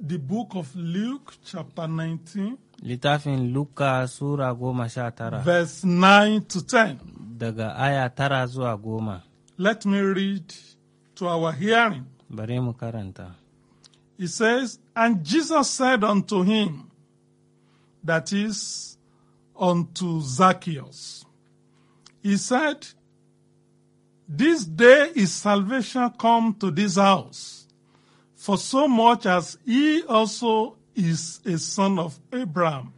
the book of Luke, chapter 19, Littafin Luka Sura goma sha tara, verse 9 to 10. daga aya tara zuwa goma. Let me read to our hearing. Bari mu karanta. He says, And Jesus said unto him, that is, unto Zacchaeus, He said, This day is salvation come to this house, for so much as he also is a son of Abraham.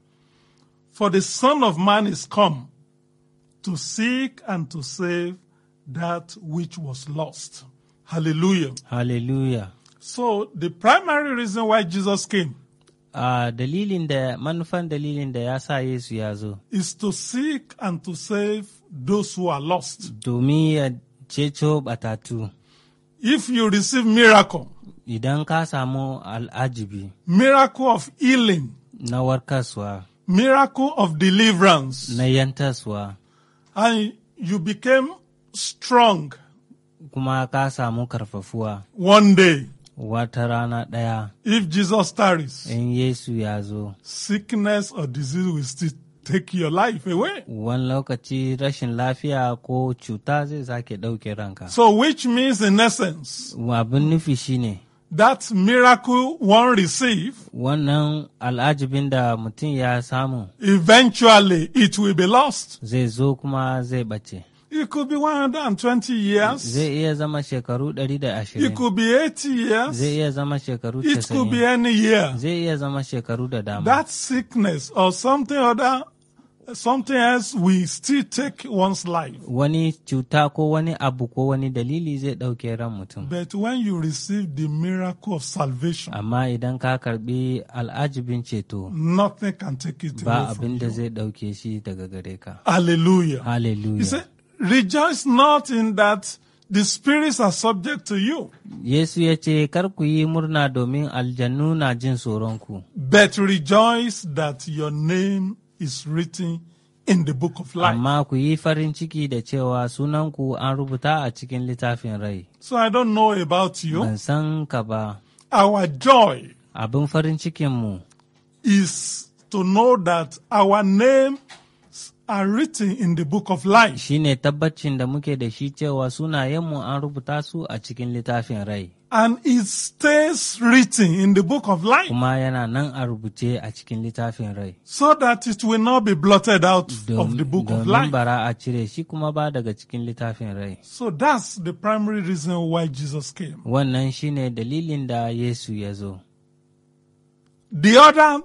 For the Son of Man is come to seek and to save that which was lost. Hallelujah. Hallelujah. So the primary reason why Jesus came A dalilin da manufan dalilin da ya sa Yesu ya zo, is to seek and to save those who are lost. domin ya ceto batatu. If you receive miracle, Idan ka samu al'ajibi miracle of healing, na warkaswa, miracle of deliverance, na yantaswa, and you became strong kuma ka samu karfafuwa one day, wata rana ɗaya if Jesus tarries, in Yesu ya zo. sickness or disease will still take your life away. Wani lokaci rashin lafiya ko cuta zai sake ɗauke ranka. So, which means in essence, Abin nufi shine that miracle one receive, wannan al'ajibin da mutum ya samu eventually it will be lost. zai zo kuma zai ɓace. It could be 120 years. Zai iya zama shekaru ɗari da It ashirin. could be 80 years. Zai iya zama shekaru It could be casa'in. any year. Zai iya zama shekaru da dama. That sickness or something other, something else will still take one's life. Wani cuta ko wani abu ko wani dalili zai ɗauke ran mutum. But when you receive the miracle of salvation, Amma idan ka karɓi al'ajibin ceto, nothing can take it ba away from abin da you. zai ɗauke shi daga gare ka. Hallelujah. He Hallelujah. said, rejoice not in that the spirits are subject to you, Yesu ya ce, Kar ku yi murna domin aljannu na jin tsoronku, but rejoice that your name is written in the book of life. amma ku yi farin ciki da cewa sunanku an rubuta a cikin littafin rai. So I don't know about you. Ban san ka ba, Our joy abin farin cikinmu is to know that our names are written in the book of life. shi ne tabbacin da muke da shi cewa sunayenmu an rubuta su a cikin littafin rai, And it stays written in the book of life kuma yana nan a rubuce a cikin littafin rai. so that it will not be blotted out Dom- of the book of Domin life. bara a cire shi kuma ba daga cikin littafin rai. So that's the primary reason why Jesus came. Wannan shi ne dalilin da Yesu ya zo. The other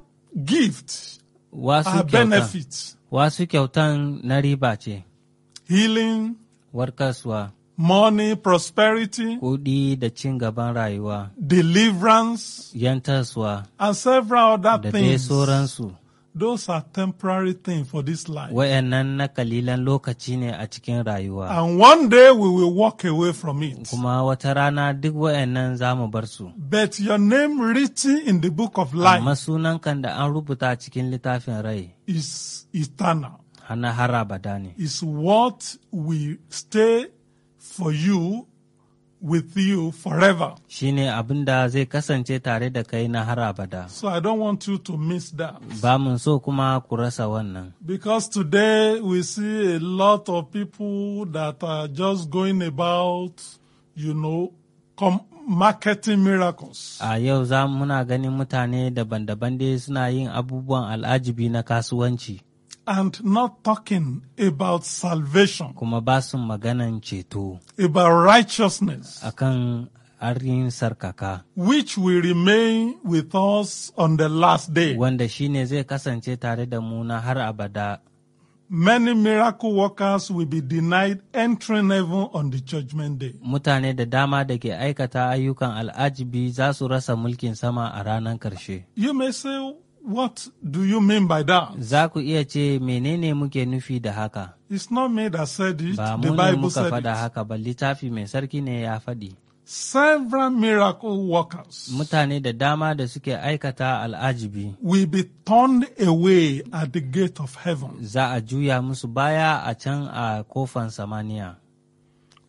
gift Wasu are kyautan, benefits, wasu kyautan na riba ce, healing, warkaswa, money, prosperity, kuɗi da cin gaban rayuwa, deliverance, yantaswa, and several other da dai things. sauransu. Those are temporary things for this life. Wayannan na kalilan lokaci ne a cikin rayuwa. And one day we will walk away from it. Kuma wata rana duk wayannan za mu bar su. But your name written in the book of life Amma sunan kan da an rubuta cikin littafin rai, is eternal. hana har abada ne. Is what will stay for you, with you forever. Shi ne abin da zai kasance tare da kai na har abada. So I don't want you to miss that. Ba mun so kuma ku rasa wannan. Because today we see a lot of people that are just going about, you know, com- marketing miracles. A yau za muna ganin mutane daban-daban dai suna yin abubuwan al'ajibi na kasuwanci, and not talking about salvation, kuma ba su maganan ceto about righteousness, akan arin sarkaka, which will remain with us on the last day. wanda shi ne zai kasance tare da mu na har abada. Many miracle workers will be denied entering heaven on the judgment day. Mutane da dama da ke aikata ayyukan al'ajibi za su rasa mulkin sama a ranar ƙarshe. You may say, What do you mean by that? Za ku iya ce menene muke nufi da haka? It's not me that said it, Ba the mu ne Bible muka said faɗa it. haka ba littafi mai sarki ne ya faɗi. Several miracle workers Mutane da dama da suke aikata al'ajibi will be turned away at the gate of heaven. za a juya musu baya a can a kofan samaniya.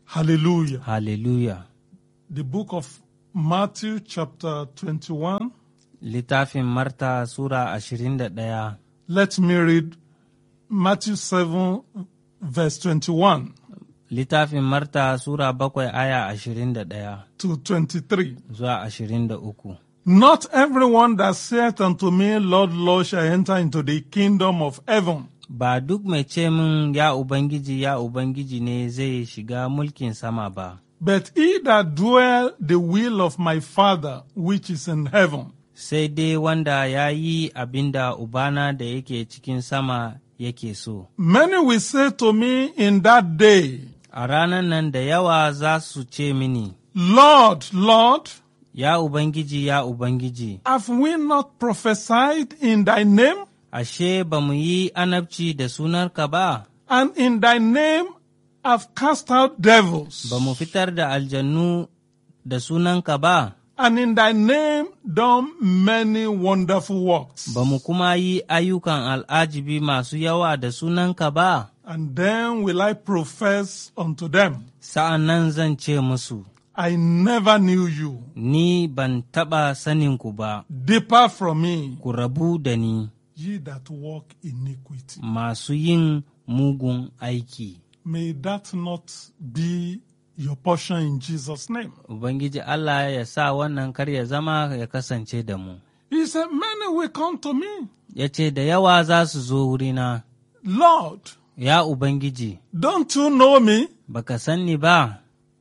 Hallelujah. Hallelujah. The book of Matthew, chapter 21, Littafin Marta Sura ashirin da ɗaya Let me read Matthew 7, verse 21 Littafin Marta Sura bakwai aya ashirin da ɗaya to 23. zuwa ashirin da uku. Not everyone that saith unto me, Lord, Lord, shall enter into the kingdom of heaven, Ba duk mai ce min ya Ubangiji ya Ubangiji ne zai shiga mulkin sama ba, but he that doeth the will of my Father which is in heaven. sai dai wanda ya yi abin da Ubana da yake cikin sama yake so. Many will say to me in that day, A ranar nan da yawa za su ce mini, Lord, Lord, Ya Ubangiji, ya Ubangiji, have we not prophesied in thy name, ashe ba mu yi anabci da sunarka ba, and in thy name have cast out devils, ba mu fitar da aljannu da sunanka ba, and in thy name done many wonderful works? ba mu kuma yi ayyukan al'ajibi masu yawa da sunanka ba, And then will I profess unto them, sa'an nan zan ce musu, I never knew you. Ni ban taɓa saninku ba, Depart from me, ku rabu da ni, ye that walk iniquity. masu yin mugun aiki. May that not be your portion in Jesus' name. Ubangiji Allah ya sa wannan kar ya zama ya kasance da mu. He said, Many will come to me, Ya ce, Da yawa za su zo wurina, Lord, ya Ubangiji, don't you know me? baka san ni ba,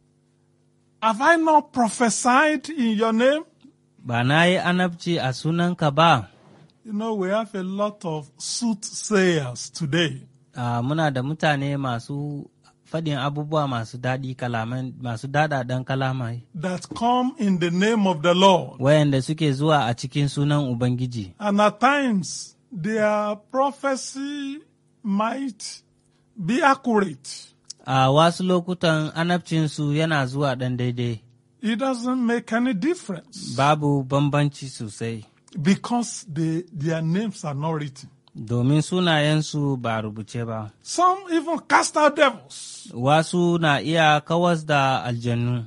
Have I not prophesied in your name? ba na yi anabci a sunanka ba. You know, we have a lot of soothsayers today. Ah, muna da mutane masu faɗin abubuwa masu daɗi kalaman masu daɗaɗen kalamai, that come in the name of the Lord. wayanda suke zuwa a cikin sunan Ubangiji. And at times, their prophecy might be accurate. A wasu lokutan anabcinsu yana zuwa ɗan daidai, It doesn't make any difference babu bambanci sosai, because they, their names are not written. domin sunayensu ba rubuce ba. Some even cast out devils. Wasu na iya kawas da aljannu.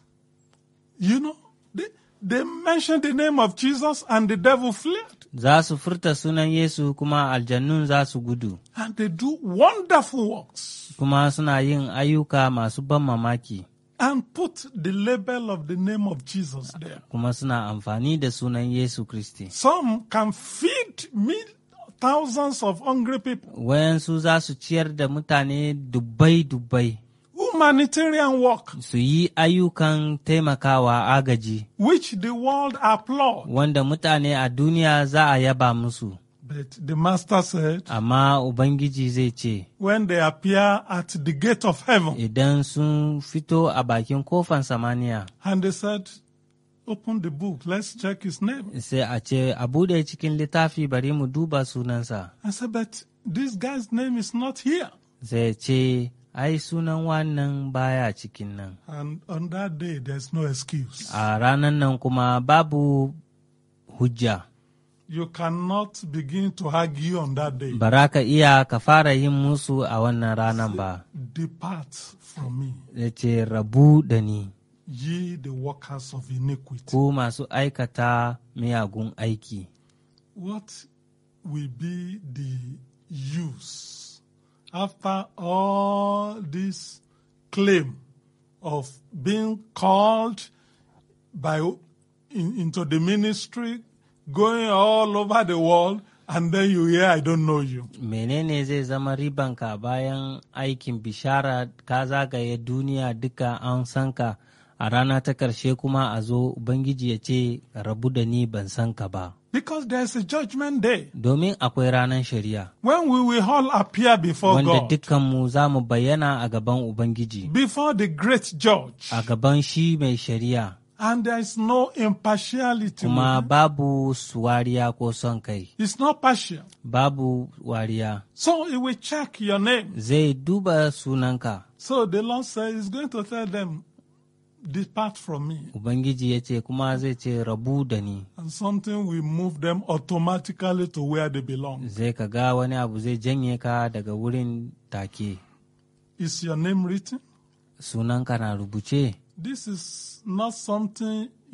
You know, they, they mention the name of Jesus and the devil fled. Za su furta sunan Yesu kuma aljannun za su gudu, And they do wonderful works kuma suna yin ayyuka masu ban mamaki, and put the label of the name of Jesus there. kuma suna amfani da sunan Yesu Kristi. Some can feed mil- thousands of hungry people. Wayansu za su ciyar da mutane dubbai-dubbai, Humanitarian work, su yi ayyukan taimakawa agaji, which the world applaud. wanda mutane a duniya za a yaba musu. But the master said, Amma Ubangiji zai ce, when they appear at the gate of heaven, Idan sun fito a bakin kofan samaniya, and they said, open the book, let's check his name. sai a ce, A buɗe cikin littafi bari mu duba sunansa. I said, but this guy's name is not here. Zai ce, Ai, sunan wannan baya cikin nan. And on that day, there's no excuse. A ranar nan kuma babu hujja, You cannot begin to argue on that day. bara ka iya ka fara yin musu a wannan ranar ba. Depart from me, Ya ce, Rabu da ni, ye the workers of iniquity. ku masu aikata miyagun aiki. What will be the use after all this claim of being called by in, into the ministry, going all over the world, and then you hear, I don't know you. menene zai zama ribanka bayan aikin bishara ka zagaye duniya duka an san ka a rana ta ƙarshe kuma a zo ubangiji ya ce rabu da ni ban san ka ba Because there's a judgment day domin akwai ranar shari'a when we will all appear before wanda God, dukkanmu za mu bayyana a gaban ubangiji before the great judge, a gaban shi mai shari'a and there is no impartiality. kuma with it. babu wariya ko son kai It's not partial. babu wariya So he will check your name. zai duba sunanka So the Lord says he's going to tell them, depart from me. ubangiji ya ce kuma zai ce rabu da ni And something will move them automatically to where they belong. zai ka ga wani abu zai janye ka daga wurin take Is your name written? sunanka na rubuce This is not something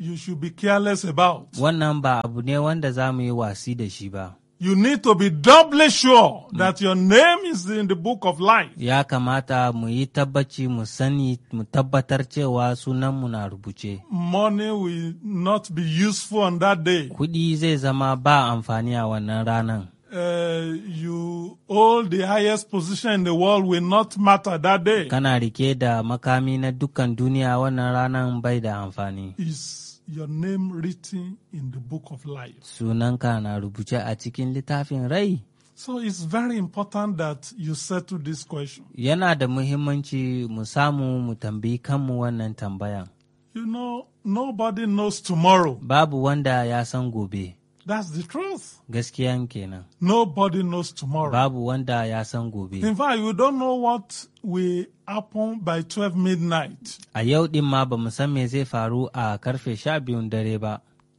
you should be careless about. wannan ba abu ne wanda za mu yi wasi da shi ba You need to be doubly sure that your name is in the book of life. ya kamata mu yi tabbaci mu sani mu tabbatar cewa sunanmu na rubuce Money will not be useful on that day. kuɗi zai zama ba amfani a wannan ranan Uh, you hold the highest position in the world will not matter that day. kana rike da makami na dukkan duniya wannan ranan bai da amfani Is your name written in the book of life? sunanka na rubuce a cikin littafin rai So it's very important that you settle this question. yana da muhimmanci mu samu mu tambayi kanmu wannan tambayan You know, nobody knows tomorrow. babu wanda ya san gobe That's the truth. gaskiyan kenan Nobody knows tomorrow. babu wanda ya san gobe In fact, you don't know what will happen by 12 midnight. a yau din ma ba mu san me zai faru a karfe sha biyun dare ba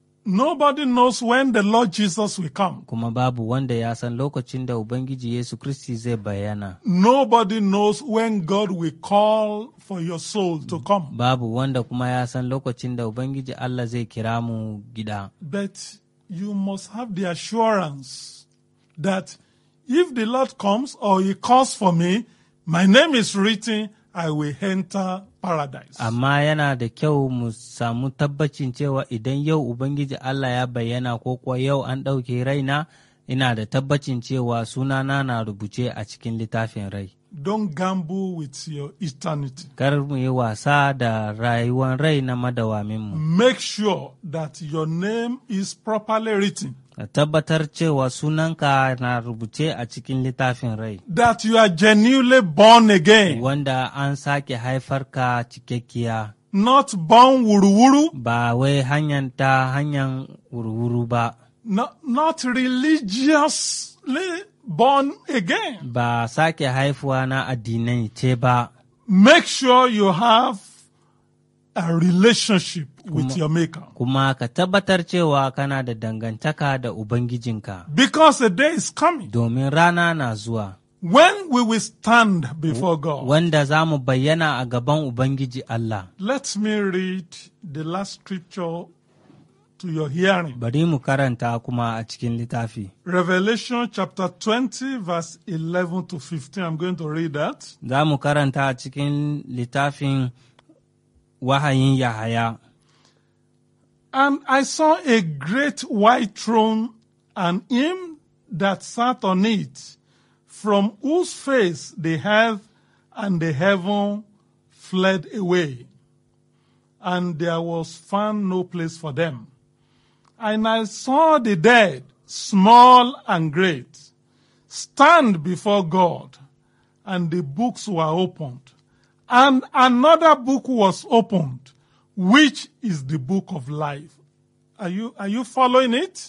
Nobody knows when the Lord Jesus will come. kuma babu wanda ya san lokacin da ubangiji yesu kristi zai bayyana Nobody knows when God will call for your soul to come. babu wanda kuma ya san lokacin da ubangiji allah zai kira mu gida But you must have the assurance that if the Lord comes or He calls for me, my name is written, I will enter paradise. amma yana da kyau mu samu tabbacin cewa idan yau ubangiji allah ya bayyana ko kuwa yau an ɗauke raina ina da tabbacin cewa sunana na rubuce a cikin littafin rai Don't gamble with your eternity. kar mu yi wasa da rayuwar rai na madawaminmu Make sure that your name is properly written, ka tabbatar cewa sunanka na rubuce a cikin littafin rai that you are genuinely born again, wanda an sake haifar ka cikakkiya not born wuru-wuru, ba wai hanyar ta hanyar wurwuru ba not, not religiously born again. ba sake haifuwa na addinai ce ba Make sure you have a relationship with your Maker. kuma ka tabbatar cewa kana da dangantaka da ubangijinka Because a day is coming domin rana na zuwa when we will stand before God. wanda za mu bayyana a gaban ubangiji Allah Let me read the last scripture to your hearing. bari mu karanta kuma a cikin littafi Revelation chapter 20, verse 11 to 15. I'm going to read that. za mu karanta a cikin littafin wahayin Yahaya. And I saw a great white throne and him that sat on it, from whose face the earth and the heaven fled away, and there was found no place for them. And I saw the dead, small and great, stand before God, and the books were opened. And another book was opened, which is the book of life. Are you, are you following it?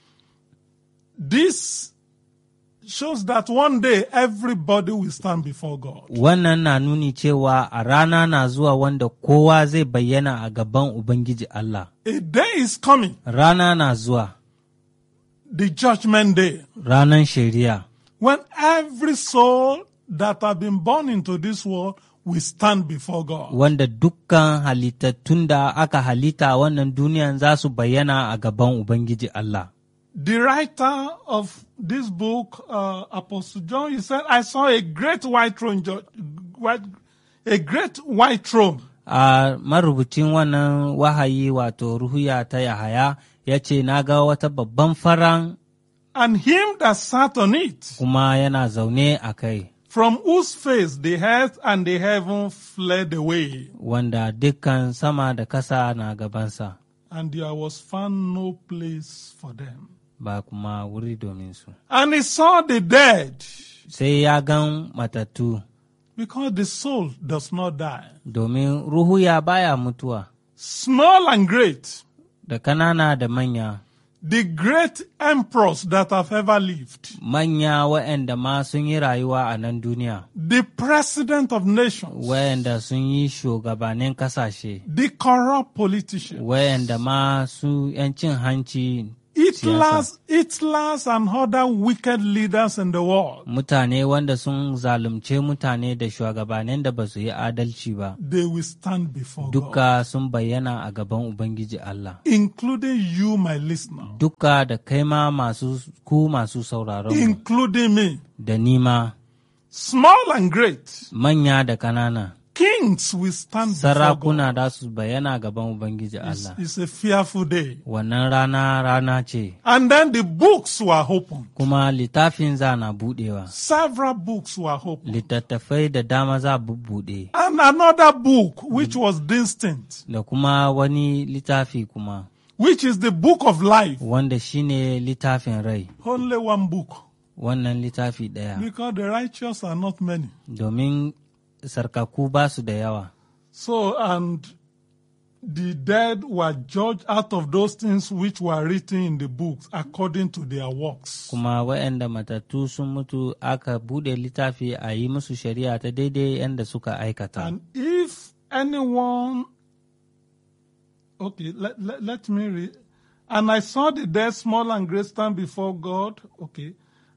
This shows that one day everybody will stand before God. Wannan na nuni cewa a rana na zuwa wanda kowa zai bayyana a gaban Ubangiji Allah. A day is coming, Rana na zuwa, the judgment day, ranan shari'a, when every soul that have been born into this world will stand before God. wanda dukkan halittattun da aka halitta a wannan duniyan za su bayyana a gaban Ubangiji Allah. The writer of this book, uh, Apostle John, he said, I saw a great white throne, ju- white, a great white throne. A marubucin wannan wahayi wato ruhuya ta Yahaya ya ce, Na ga wata babban faran and him that sat on it, kuma yana zaune a kai, from whose face the earth and the heaven fled away, wanda dukkan sama da kasa na gabansa, and there was found no place for them. ba kuma wuri domin su. And he saw the dead, Sai ya gan matattu, because the soul does not die, domin ruhuya baya mutuwa, small and great, da kanana da manya, the great emperors that have ever lived, manya waɗanda ma sun yi rayuwa a nan duniya. the president of nations, wayanda sun yi shugabannin kasashe, the corrupt politicians, wayanda ma su 'yan cin hanci each Hitlers, Hitlers and other wicked leaders in the world, Mutane wanda sun zalunce mutane da shugabannin da ba su yi adalci ba, they will stand before God, duka sun bayyana a gaban Ubangiji Allah. including you, my listener, Duka da kai ma masu ku masu sauraron mu, including me, da nima small and great. manya da kanana. Kings will stand before God. Sarakuna da su bayyana gaban Ubangiji It's, Allah. it's a fearful day. Wannan rana rana ce, And then the books were opened. kuma littafin za na buɗewa. Several books were opened. Littattafai da dama za bubbuɗe, And another book, which was distinct, da kuma wani littafi kuma, which is the book of life. wanda shine littafin rai, Only one book. wannan littafi ɗaya. Because the righteous are not many. Domin sarkaku ba su da yawa. So, and the dead were judged out of those things which were written in the books according to their works. Kuma waɗanda matattu sun mutu aka buɗe littafi a yi musu shari'a ta daidai yadda suka aikata. And if anyone, okay, let, let, let me read. And I saw the dead, small and great, stand before God. Okay.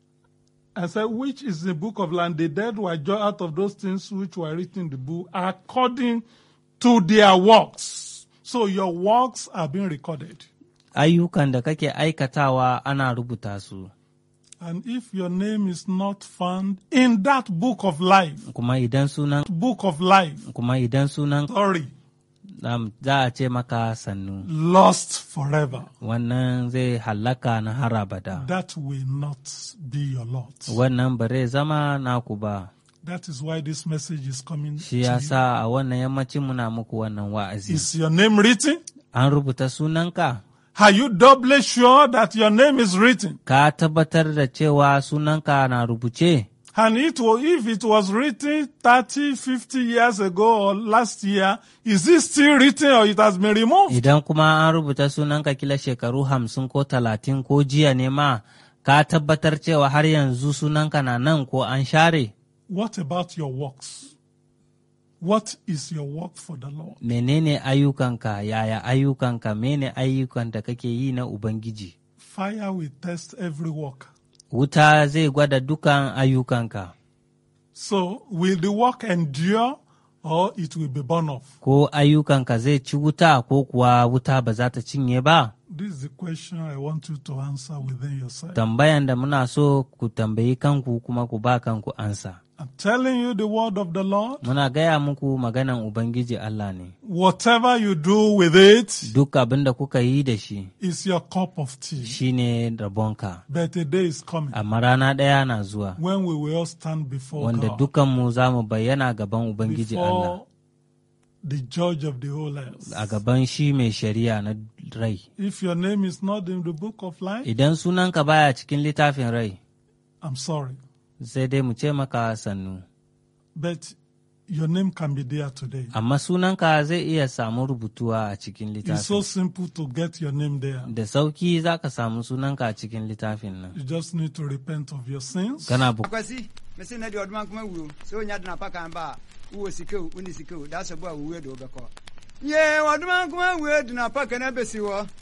I said, which is the book of land? The dead were judged out of those things which were written in the book according to their works. So your works are being recorded. Ayyukan da kake aikatawa ana rubuta su. And if your name is not found in that book of life, Kuma idan sunan book of life, kuma idan sunan sorry, um, za a ce maka sannu. lost forever. Wannan zai hallaka na har abada. That will not be your lot. Wannan ba zai zama naku ba. That is why this message is coming to Shi ya you. sa a wannan yammacin muna muku wannan wa'azi. Is your name written? An rubuta sunanka? Are you doubly sure that your name is written? Ka tabbatar da cewa sunanka na rubuce? And it was, if it was written 30, 50 years ago or last year, is it still written or it has been removed? Idan kuma an rubuta sunanka kila shekaru hamsin ko talatin ko jiya ne ma, ka tabbatar cewa har yanzu sunanka na nan ko an share? What about your works? What is your work for the Lord? Menene ayyukanka, yaya ayyukanka, mene ayyukan da kake yi na Ubangiji? Fire will test every work. Wuta zai gwada dukan ayyukanka, So will the work endure or it will be burned off? ko ayyukanka zai ci wuta ko kuwa wuta ba za ta cinye ba? This is the question I want you to answer within yourself. Tambayan da muna so ku tambayi kanku kuma ku ba kanku ansa. I'm telling you the word of the Lord. Muna gaya muku maganan Ubangiji Allah ne, Whatever you do with it duk abin da kuka yi da shi is your cup of tea. shi ne rabonka, But a day is coming amma rana ɗaya na zuwa, when we will all stand before wanda God, dukanmu za mu bayyana gaban Ubangiji Allah, before the judge of the whole earth. a gaban shi mai shari'a na rai. If your name is not in the book of life, Idan sunanka baya cikin littafin rai, I'm sorry. sai dai mu ce maka sannu. But your name can be there today. Amma sunanka zai iya samu rubutuwa a cikin It's so littafin. simple to get your name there. Da sauki za ka samu sunanka a cikin littafin nan. You just need to repent of your sins. Kana bu akwasi mese na deɛ ɔdoma nkoma wuo sɛ onya dena pa kan ba a wowɔ sika o wone sika o da sɛ bo a wowue de wobɛkɔ ye ɔdoma nkoma wue dena pa kan abɛsi hɔ